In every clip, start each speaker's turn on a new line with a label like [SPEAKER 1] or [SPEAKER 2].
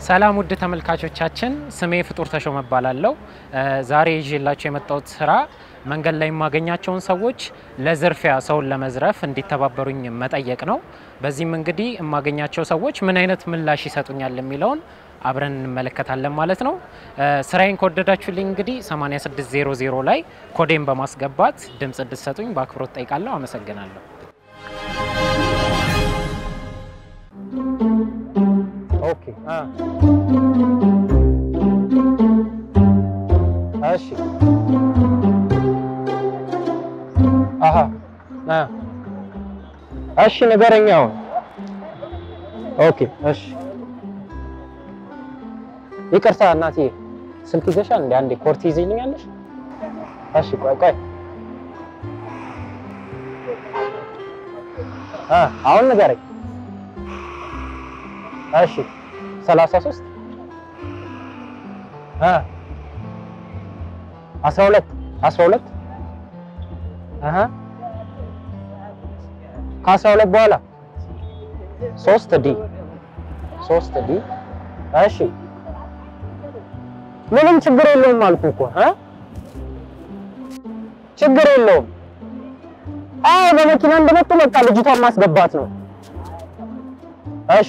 [SPEAKER 1] ሰላም ውድ ተመልካቾቻችን፣ ስሜ ፍጡር ተሾመ እባላለሁ። ዛሬ ይዤላቸው የመጣሁት ስራ መንገድ ላይ የማገኛቸውን ሰዎች ለዝርፊያ ሰውን ለመዝረፍ እንዲተባበሩኝ መጠየቅ ነው። በዚህም እንግዲህ የማገኛቸው ሰዎች ምን አይነት ምላሽ ይሰጡኛል የሚለውን አብረን እንመለከታለን ማለት ነው። ስራዬን ከወደዳችሁልኝ እንግዲህ 8600 ላይ ኮዴን በማስገባት ድምፅ እንድትሰጡኝ በአክብሮት ጠይቃለሁ። አመሰግናለሁ።
[SPEAKER 2] ኦኬ አ እሺ አሃ አ እሺ ንገረኝ አሁን ኦኬ እሺ ይቅርታ እናቴ ስልክ ይዘሻል እንዴ አንዴ ኮርት ይዘኛለሽ እሺ ቆይ ቆይ አ አሁን ንገረኝ እሺ ሰላሳ ሶስት እ አስራ ሁለት አስራ ሁለት እህ ከአስራ ሁለት በኋላ ሶስት ዲ ሶስት ዲ እሺ ምንም ችግር የለውም አልኩህ እኮ እ ችግር የለውም አዎ በመኪና እንደመጡ በቃ ልጅቷን ማስገባት ነው እሺ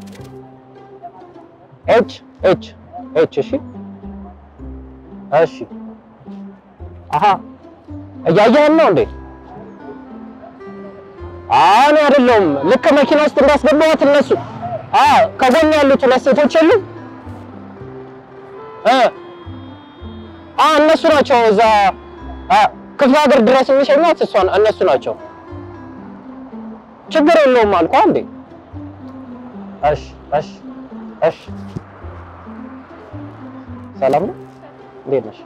[SPEAKER 2] ኤች ኤች ኤች እሺ እሺ አሃ እያየህን ነው እንዴ? እኔ አይደለሁም። ልክ መኪና ውስጥ እንዳስገባሁት እነሱ አ ከጎን ያሉት ሁለት ሴቶች የሉም እ አ እነሱ ናቸው እዛ ክፍለ ሀገር ድረስ የሚሸኟት እሷን እነሱ ናቸው። ችግር የለውም አልኳ እንዴ። እሺ እሺ እሺ ሰላም ነው። እንዴት ነሽ?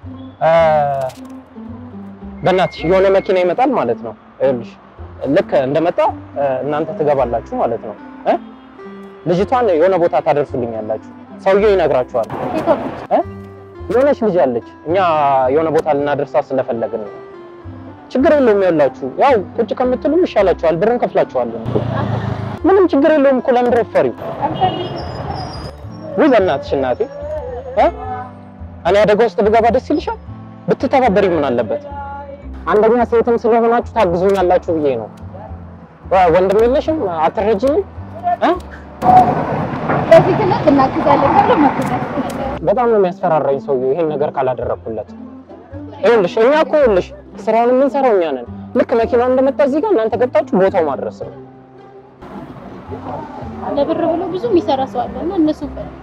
[SPEAKER 2] በእናትሽ የሆነ መኪና ይመጣል ማለት ነው። ይኸውልሽ ልክ እንደመጣ እናንተ ትገባላችሁ ማለት ነው። እ ልጅቷን የሆነ ቦታ ታደርሱልኛላችሁ። ሰውየው ይነግራችኋል። እ የሆነች ልጅ አለች። እኛ የሆነ ቦታ ልናደርሳት ስለፈለግን ነው። ችግር የለውም። ያላችሁ ያው ቁጭ ከምትሉ ይሻላችኋል። ብርን ከፍላችኋለን እኮ ምንም ችግር የለውም እኮ ለምንድን ነው ፈሪው? ውይ በእናትሽ እናቴ እ እኔ አደጋ ውስጥ ብገባ ደስ ይልሻል? ብትተባበሪ ምን አለበት? አንደኛ ሴትም ስለሆናችሁ ታግዙኛላችሁ ብዬ ነው። ወንድም የለሽም? አትረጂኝም? እ
[SPEAKER 3] በፊትነት እናግዛለን ተብሎ መግዛት
[SPEAKER 2] በጣም ነው የሚያስፈራራኝ ሰውዬው ይሄን ነገር ካላደረኩለት። ይኸውልሽ እኛ እኮ ይኸውልሽ ስራውን የምንሰራው እኛ ነን። ልክ መኪናው እንደመጣ እዚህ ጋር እናንተ ገብታችሁ ቦታው ማድረስ ነው።
[SPEAKER 3] ለብር ብሎ ብዙ የሚሰራ ሰው አለ እና እነሱ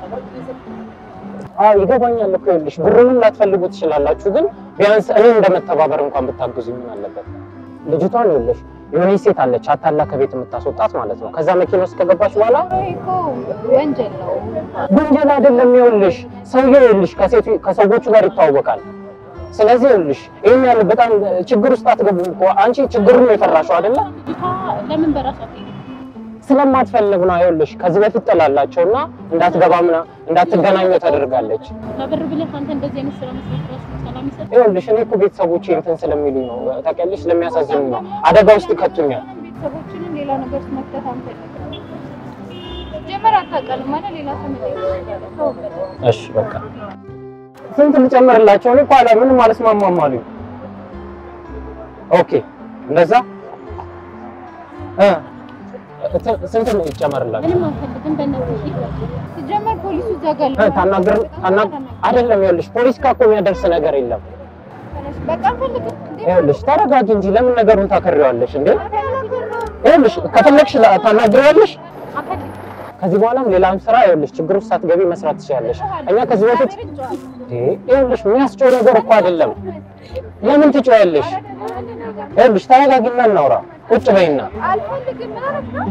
[SPEAKER 2] አዎ ይገባኛል እኮ ይኸውልሽ ብሩንም ላትፈልጉ ትችላላችሁ፣ ግን ቢያንስ እኔ እንደመተባበር እንኳን ብታግዙ ምን አለበት? ልጅቷን ይኸውልሽ የሆነ ሴት አለች አታላ ከቤት የምታስወጣት ማለት ነው። ከዛ መኪና ውስጥ ከገባች በኋላ
[SPEAKER 3] ይሄ እኮ ወንጀል ነው።
[SPEAKER 2] ወንጀል አይደለም። ይኸውልሽ ሰውዬው ይኸውልሽ ከሴቱ ከሰዎቹ ጋር ይተዋወቃል። ስለዚህ ይኸውልሽ ይሄን ያህል በጣም ችግር ውስጥ አትገቡም እኮ አንቺ ችግሩን ነው የፈራሽው አይደለ?
[SPEAKER 3] ልጅቷ ለምን በራሷ ትሄድ?
[SPEAKER 2] ስለማትፈልግ ነው። ይኸውልሽ ከዚህ በፊት ጥላላቸውና እንዳትገባ ምና እንዳትገናኙ ተደርጋለች።
[SPEAKER 3] ለብር ብለህ አንተ እንደዚህ አይነት ስራ መስራት ራሱ ሰላም ይሰጥ?
[SPEAKER 2] ይኸውልሽ እኔ እኮ ቤተሰቦቼ እንትን ስለሚሉኝ ነው ታውቂያለሽ፣ ስለሚያሳዝኑኝ ነው። አደጋ ውስጥ ይከቱኛል።
[SPEAKER 3] ቤተሰቦችንም ሌላ ነገር ውስጥ መክተት አንፈልግም። ጀመር አታውቃልም ማለት ሌላ ሰው መጠየቅ
[SPEAKER 2] እሺ በቃ ስንት ልጨምርላቸው? እኔ እኮ አላ ምንም አልስማማም አሉኝ። ኦኬ እንደዛ እ ስንት ነው ይጨመርላቸው?
[SPEAKER 3] ምንም አንፈልግም። በእነዚህ ሲጀመር ፖሊሱ እዛ ጋር
[SPEAKER 2] እ ታናግር ታናግ አይደለም። ይኸውልሽ ፖሊስ ጋር እኮ የሚያደርስ ነገር የለም።
[SPEAKER 3] በቃ አንፈልግም። እንዴ
[SPEAKER 2] ይኸውልሽ ተረጋጊ እንጂ ለምን ነገሩን ታከሪዋለሽ እንዴ? ይኸውልሽ ከፈለግሽ ላ- ታናግሪዋለሽ።
[SPEAKER 3] አንፈልግም።
[SPEAKER 2] ከዚህ በኋላም ሌላም ስራ ይኸውልሽ ችግር ውስጥ ሳትገቢ መስራት ትችላለሽ። እኛ ከዚህ በፊት እንዴ ይኸውልሽ የሚያስጨው ነገር እኮ አይደለም። ለምን ትጮያለሽ? ይኸውልሽ ተረጋጊና እናውራ። ቁጭ በይና
[SPEAKER 3] አልፈልግም። ምን አደረግ ነው?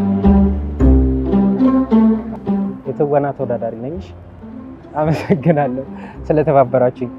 [SPEAKER 2] የትወና ተወዳዳሪ ነኝ። አመሰግናለሁ ስለተባበራችሁኝ።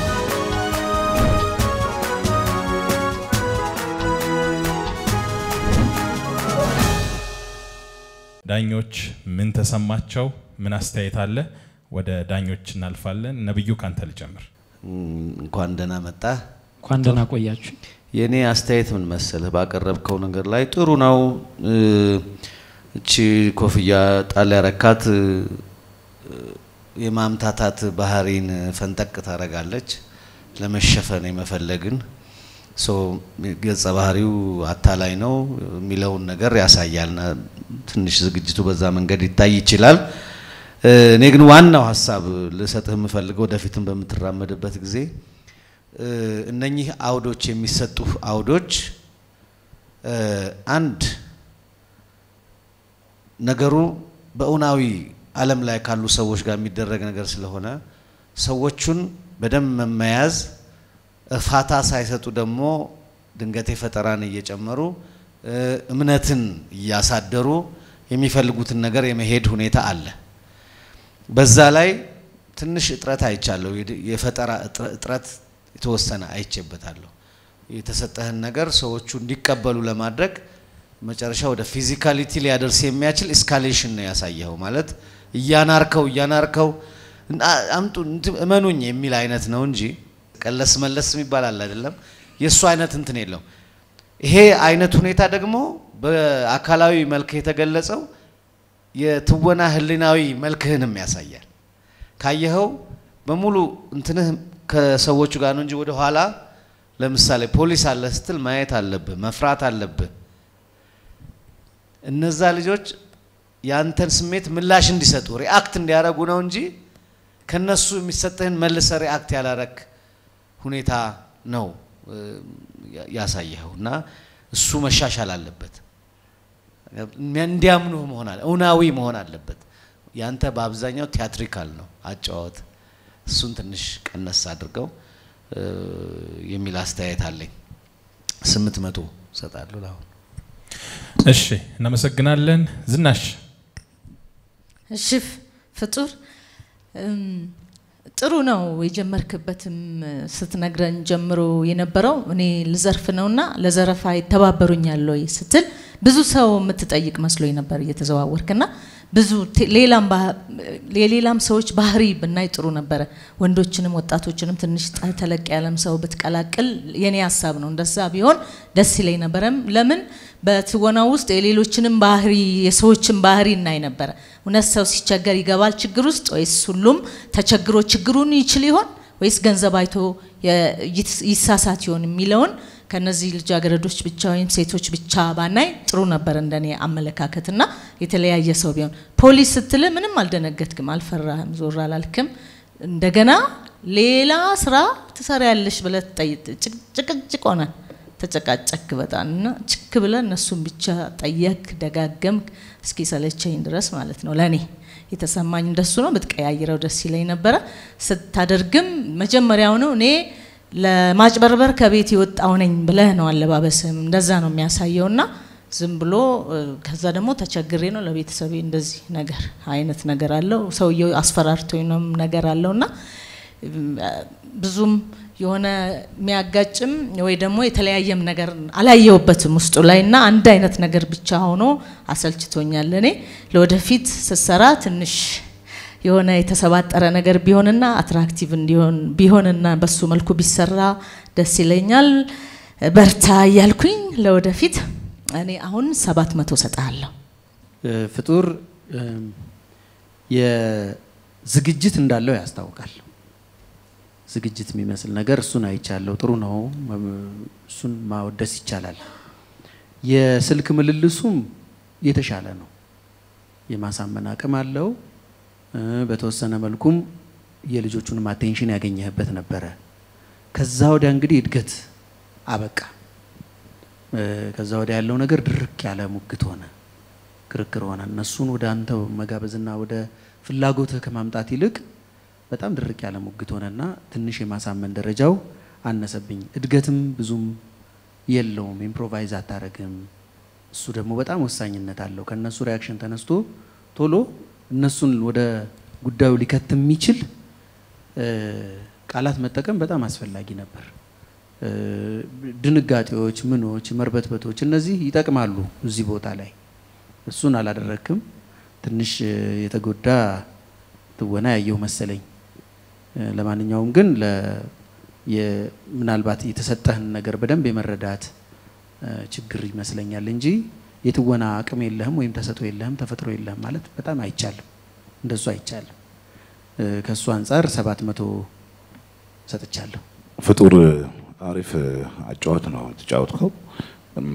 [SPEAKER 4] ዳኞች ምን ተሰማቸው? ምን አስተያየት አለ? ወደ ዳኞች እናልፋለን። ነብዩ ካንተ ልጀምር።
[SPEAKER 5] እንኳን ደህና መጣ።
[SPEAKER 1] እንኳን ደህና ቆያችሁ።
[SPEAKER 5] የእኔ አስተያየት ምን መሰለህ፣ ባቀረብከው ነገር ላይ ጥሩ ነው። እ፣ እቺ ኮፍያ ጣል ያረካት እ፣ የማምታታት ባህሪን ፈንጠቅ ታደርጋለች። ለመሸፈን የመፈለግን ሶ ገጸ ባህሪው አታላይ ነው የሚለውን ነገር ያሳያልና ትንሽ ዝግጅቱ በዛ መንገድ ይታይ ይችላል። እኔ ግን ዋናው ሀሳብ ልሰጥህ የምፈልገው ወደፊትም በምትራመድበት ጊዜ እነኚህ አውዶች የሚሰጡ አውዶች አንድ ነገሩ በእውናዊ ዓለም ላይ ካሉ ሰዎች ጋር የሚደረግ ነገር ስለሆነ ሰዎቹን በደንብ መመያዝ ፋታ ሳይሰጡ ደግሞ ድንገቴ ፈጠራን እየጨመሩ እምነትን እያሳደሩ የሚፈልጉትን ነገር የመሄድ ሁኔታ አለ። በዛ ላይ ትንሽ እጥረት አይቻለሁ። የፈጠራ እጥረት የተወሰነ አይቼበታለሁ። የተሰጠህን ነገር ሰዎቹ እንዲቀበሉ ለማድረግ መጨረሻ ወደ ፊዚካሊቲ ሊያደርስ የሚያችል ኤስካሌሽን ነው ያሳየኸው። ማለት እያናርከው እያናርከው አምጡ እመኑኝ የሚል አይነት ነው እንጂ ቀለስ መለስ የሚባል አለ አይደለም። የእሱ አይነት እንትን የለው። ይሄ አይነት ሁኔታ ደግሞ በአካላዊ መልክ የተገለጸው የትወና ህሊናዊ መልክህንም ያሳያል። ካየኸው በሙሉ እንትንህ ከሰዎቹ ጋር ነው እንጂ ወደ ኋላ ለምሳሌ ፖሊስ አለ ስትል ማየት አለብህ፣ መፍራት አለብህ። እነዛ ልጆች ያንተን ስሜት ምላሽ እንዲሰጡ ሪአክት እንዲያደርጉ ነው እንጂ ከነሱ የሚሰጥህን መልሰ ሪአክት ያላረክ ሁኔታ ነው ያሳየኸው እና እሱ መሻሻል አለበት። እንዲያምኑህ መሆን አለ እውናዊ መሆን አለበት። ያንተ በአብዛኛው ቲያትሪካል ነው አጫወት። እሱን ትንሽ ቀነስ አድርገው የሚል አስተያየት አለኝ። ስምንት መቶ እሰጣለሁ ለአሁን።
[SPEAKER 4] እሺ፣ እናመሰግናለን። ዝናሽ
[SPEAKER 6] እሺ ፍጡር ጥሩ ነው የጀመርክበትም ስትነግረን ጀምሮ የነበረው እኔ ልዘርፍ ነውና ለዘረፋ ይተባበሩኛል ወይ ስትል ብዙ ሰው የምትጠይቅ መስሎኝ ነበር እየተዘዋወርክና ብዙ ሌላም የሌላም ሰዎች ባህሪ ብናይ ጥሩ ነበረ። ወንዶችንም ወጣቶችንም ትንሽ ተለቅ ያለም ሰው ብትቀላቅል የኔ ሀሳብ ነው። እንደዛ ቢሆን ደስ ይለኝ ነበረም። ለምን በትወና ውስጥ የሌሎችንም ባህሪ የሰዎችን ባህሪ እናይ ነበረ። እውነት ሰው ሲቸገር ይገባል ችግር ውስጥ ወይስ ሁሉም ተቸግሮ ችግሩን ይችል ይሆን ወይስ ገንዘብ አይቶ ይሳሳት ይሆን የሚለውን ከነዚህ ልጃገረዶች ብቻ ወይም ሴቶች ብቻ ባናይ ጥሩ ነበር እንደኔ አመለካከትና የተለያየ ሰው ቢሆን። ፖሊስ ስትል ምንም አልደነገጥክም፣ አልፈራህም፣ ዞር አላልክም። እንደገና ሌላ ስራ ትሰሪያለሽ ብለህ ጭቅጭቅ ሆነ ተጨቃጨክ በጣም እና ችክ ብለህ እነሱን ብቻ ጠየቅ ደጋገምክ እስኪ ሰለቸኝ ድረስ ማለት ነው። ለእኔ የተሰማኝ እንደሱ ነው። ብትቀያይረው ደስ ይለኝ ነበረ። ስታደርግም መጀመሪያውኑ እኔ ለማጭበርበር ከቤት የወጣው ነኝ ብለህ ነው አለባበስም እንደዛ ነው የሚያሳየው እና ዝም ብሎ ከዛ ደግሞ ተቸግሬ ነው ለቤተሰቤ እንደዚህ ነገር አይነት ነገር አለው ሰውየው አስፈራርቶኝ ነው ነገር አለው እና ብዙም የሆነ የሚያጋጭም ወይ ደግሞ የተለያየም ነገር አላየውበትም ውስጡ ላይ እና አንድ አይነት ነገር ብቻ ሆኖ አሰልችቶኛል። እኔ ለወደፊት ስትሰራ ትንሽ የሆነ የተሰባጠረ ነገር ቢሆንና አትራክቲቭ እንዲሆን ቢሆንና በሱ መልኩ ቢሰራ ደስ ይለኛል። በርታ እያልኩኝ ለወደፊት እኔ አሁን ሰባት መቶ ሰጥሃለሁ።
[SPEAKER 7] ፍጡር የዝግጅት እንዳለው ያስታውቃል። ዝግጅት የሚመስል ነገር እሱን አይቻለሁ። ጥሩ ነው። እሱን ማወደስ ይቻላል። የስልክ ምልልሱም የተሻለ ነው። የማሳመን አቅም አለው። በተወሰነ መልኩም የልጆቹንም አቴንሽን ያገኘህበት ነበረ። ከዛ ወዲያ እንግዲህ እድገት አበቃ። ከዛ ወዲያ ያለው ነገር ድርቅ ያለ ሙግት ሆነ፣ ክርክር ሆነ። እነሱን ወደ አንተ መጋበዝና ወደ ፍላጎትህ ከማምጣት ይልቅ በጣም ድርቅ ያለ ሙግት ሆነና ትንሽ የማሳመን ደረጃው አነሰብኝ። እድገትም ብዙም የለውም። ኢምፕሮቫይዝ አታረግም። እሱ ደግሞ በጣም ወሳኝነት አለው። ከእነሱ ሪያክሽን ተነስቶ ቶሎ እነሱን ወደ ጉዳዩ ሊከት የሚችል ቃላት መጠቀም በጣም አስፈላጊ ነበር። ድንጋጤዎች፣ ምኖች፣ መርበትበቶች እነዚህ ይጠቅማሉ እዚህ ቦታ ላይ። እሱን አላደረክም። ትንሽ የተጎዳ ትወና ያየው መሰለኝ። ለማንኛውም ግን ምናልባት የተሰጠህን ነገር በደንብ የመረዳት ችግር ይመስለኛል እንጂ የትወና አቅም የለህም ወይም ተሰጥኦ የለህም ተፈጥሮ የለህም ማለት በጣም አይቻልም። እንደሱ አይቻልም። እ፣ ከእሱ አንጻር ሰባት መቶ ሰጥቻለሁ።
[SPEAKER 8] ፍጡር አሪፍ አጫወት ነው የተጫወትከው። እም፣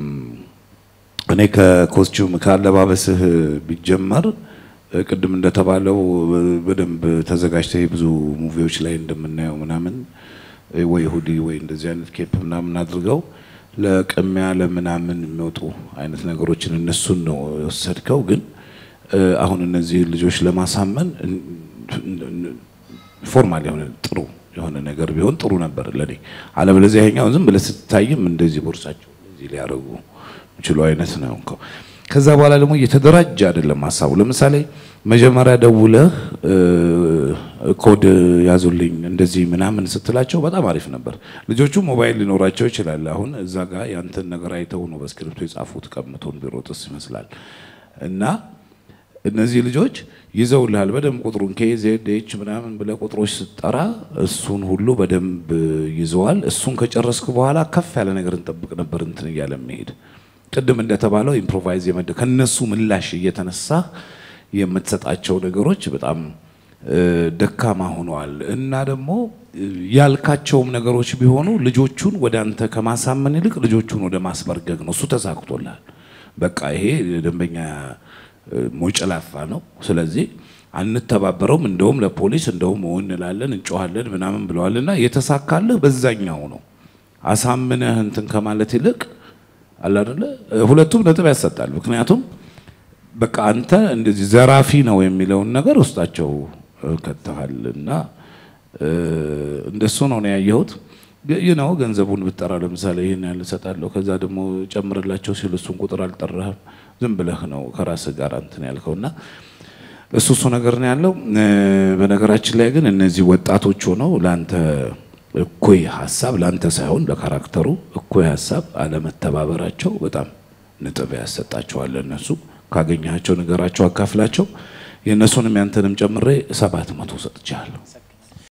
[SPEAKER 8] እኔ ከኮስቹም ከአለባበስህ ቢጀመር እ፣ ቅድም እንደተባለው እ፣ በደንብ ተዘጋጅተህ ብዙ ሙቪዎች ላይ እንደምናየው ምናምን እ፣ ወይ ሁዲ ወይ እንደዚህ አይነት ኬፕ ምናምን አድርገው ለቅሚያ ለምናምን የሚወጡ አይነት ነገሮችን እነሱን ነው የወሰድከው። ግን እ፣ አሁን እነዚህ ልጆች ለማሳመን እን- እን- ፎርማል የሆነ ጥሩ የሆነ ነገር ቢሆን ጥሩ ነበር ለኔ። አለበለዚያ ይሄኛው ዝም ብለህ ስትታይም እንደዚህ ቦርሳቸው እንደዚህ ሊያደርጉ የሚችሉ አይነት ነው እኮ። ከዛ በኋላ ደግሞ እየተደራጀ አይደለም ሀሳቡ። ለምሳሌ መጀመሪያ ደውለህ እ፣ ኮድ ያዙልኝ እንደዚህ ምናምን ስትላቸው በጣም አሪፍ ነበር። ልጆቹ ሞባይል ሊኖራቸው ይችላል። አሁን እዛ ጋር ያንተን ነገር አይተው ነው በስክሪፕቶ የጻፉት። ቀምቶን ቢሮጥስ ይመስላል እና እነዚህ ልጆች ይዘውልሃል በደንብ ቁጥሩን ኬዜድ ኤች ምናምን ብለህ ቁጥሮች ስትጠራ እሱን ሁሉ በደንብ ይዘዋል። እሱን ከጨረስክ በኋላ ከፍ ያለ ነገር እንጠብቅ ነበር እንትን እያለ መሄድ ቅድም እንደተባለው ኢምፕሮቫይዝ የመደ ከነሱ ምላሽ እየተነሳ የምትሰጣቸው ነገሮች በጣም እ፣ ደካማ ሆነዋል እና ደግሞ እ፣ ያልካቸውም ነገሮች ቢሆኑ ልጆቹን ወደ አንተ ከማሳመን ይልቅ ልጆቹን ወደ ማስበርገግ ነው። እሱ ተሳክቶልሃል። በቃ ይሄ ደንበኛ እ፣ ሞጨላፋ ነው። ስለዚህ አንተባበረውም፣ እንደውም ለፖሊስ እንደውም ኦ እንላለን እንጮኋለን ምናምን ብለዋልና የተሳካልህ በዛኛው ነው። አሳምነህ እንትን ከማለት ይልቅ አለ አይደለ እ፣ ሁለቱም ነጥብ ያሰጣል። ምክንያቱም በቃ አንተ እንደዚህ ዘራፊ ነው የሚለውን ነገር ውስጣቸው እ፣ ከተሃል እና እ፣ እንደሱ ነው ነው ያየሁት። ይህ ነው ገንዘቡን ብጠራ ለምሳሌ ይህን ያህል እሰጣለሁ፣ ከዛ ደግሞ ጨምርላቸው ሲል እሱን ቁጥር አልጠራህም። ዝም ብለህ ነው ከራስህ ጋር እንትን ያልከው እና እሱ እሱ ነገር ነው ያለው። እ፣ በነገራችን ላይ ግን እነዚህ ወጣቶች ሆነው ለአንተ እኩይ ሀሳብ ለአንተ ሳይሆን ለካራክተሩ እኩይ ሀሳብ አለመተባበራቸው በጣም ነጥብ ያሰጣቸዋል። እነሱ ካገኘሃቸው ነገራቸው አካፍላቸው። የእነሱንም ያንተንም ጨምሬ ሰባት መቶ ሰጥቻለሁ።